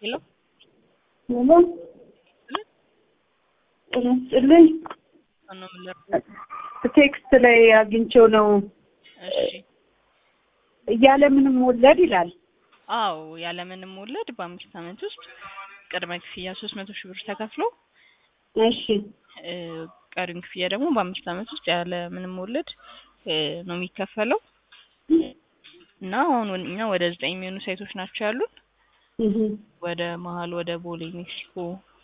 ሄሎ ሄሎ ጤና ይስጥልኝ። ማነው የምለው? ቴክስት ላይ አግኝቼው ነው እሺ ያለምንም ወለድ ይላል። አዎ ያለምንም ወለድ በአምስት ዓመት ውስጥ ቅድመ ክፍያ ሶስት መቶ ሺህ ብር ተከፍሎ እሺ እ ቀሪውን ክፍያ ደግሞ በአምስት ዓመት ውስጥ ያለ ምንም ወለድ እ ነው የሚከፈለው እና አሁን ወ- እኛ ወደ ዘጠኝ የሚሆኑ ሳይቶች ናቸው ያሉን እህ ወደ መሀል ወደ ቦሌ ሜክሲኮ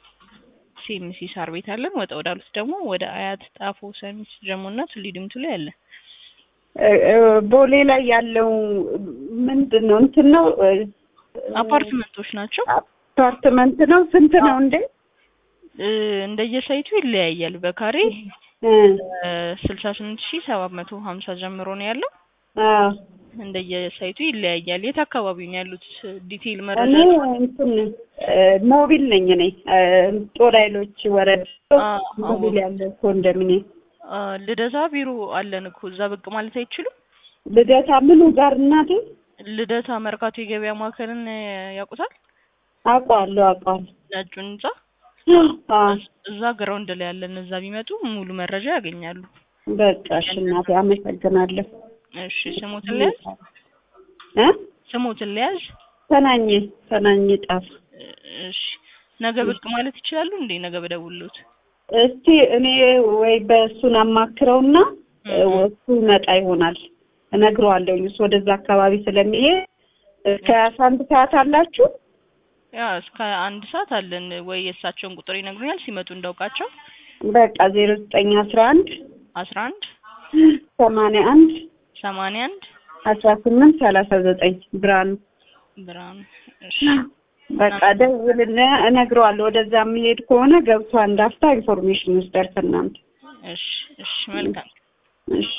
ሲኤምሲ ሳር ቤት አለን። ወጣ ወዳሉት ደግሞ ወደ አያት ጣፎ ሰሚት ጀሞ እና ቱሊ ዲምቱ ላይ አለን። እ- እ- ቦሌ ላይ ያለው ምንድን ነው? እንትን ነው እ፣ አፓርትመንቶች ናቸው። አፓርትመንት ነው። ስንት ነው እንዴ? እ እንደየሳይቱ ይለያያል። በካሬ እ፣ ስልሳ ስምንት ሺህ ሰባት መቶ ሀምሳ ጀምሮ ነው ያለው። አዎ እንደየሳይቱ ይለያያል። የት አካባቢ ነው ያሉት? ዲቴይል እኔ መረጃ እንትን እ፣ ሞቢል ነኝ እኔ እ፣ ጦር ኃይሎች ወረዳ አ- ሞቢል ያለ ኮንዶሚኒየም አ፣ ልደታ ቢሮ አለን እኮ እዛ ብቅ ማለት አይችሉም? ልደታ ምኑ ጋር እናቴ? ልደታ መርካቶ የገበያ ማዕከልን እ፣ ያውቁታል? አውቀዋለሁ አውቀዋለሁ። ነጩን ህንጻ አዎ እዛ ግራውንድ ላይ ያለን እዛ ቢመጡ ሙሉ መረጃ ያገኛሉ። በቃ እሺ እናቴ አመሰግናለሁ። እሺ ስሞትን ልያዝ እ ስሞትን ልያዝ። ተናኝ ተናኝ ጣፍ እሺ ነገ ብቅ ማለት ይችላሉ እንዴ? ነገ በደውሉት። እስቲ እኔ ወይ በእሱን አማክረውና እ፣ እሱ መጣ ይሆናል እነግረዋለሁኝ። እሱ ወደዛ አካባቢ ስለሚሄድ እስከ አስራ አንድ ሰዓት አላችሁ? ያ እስከ አንድ ሰዓት አለን። ወይ የእሳቸውን ቁጥር ይነግሩኛል ሲመጡ እንዳውቃቸው። በቃ ዜሮ ዘጠኝ አስራ አንድ አስራ አንድ ሰማንያ አንድ ሰማንያ አንድ አስራ ስምንት ሰላሳ ዘጠኝ ብርሃኑ ብርሃኑ። እሺ በቃ ደውልና እነግረዋለሁ። ወደዛ የሚሄድ ከሆነ ገብቶ አንድ አፍታ ኢንፎርሜሽን ይወስዳል ከእናንተ። እሺ እሺ መልካም እሺ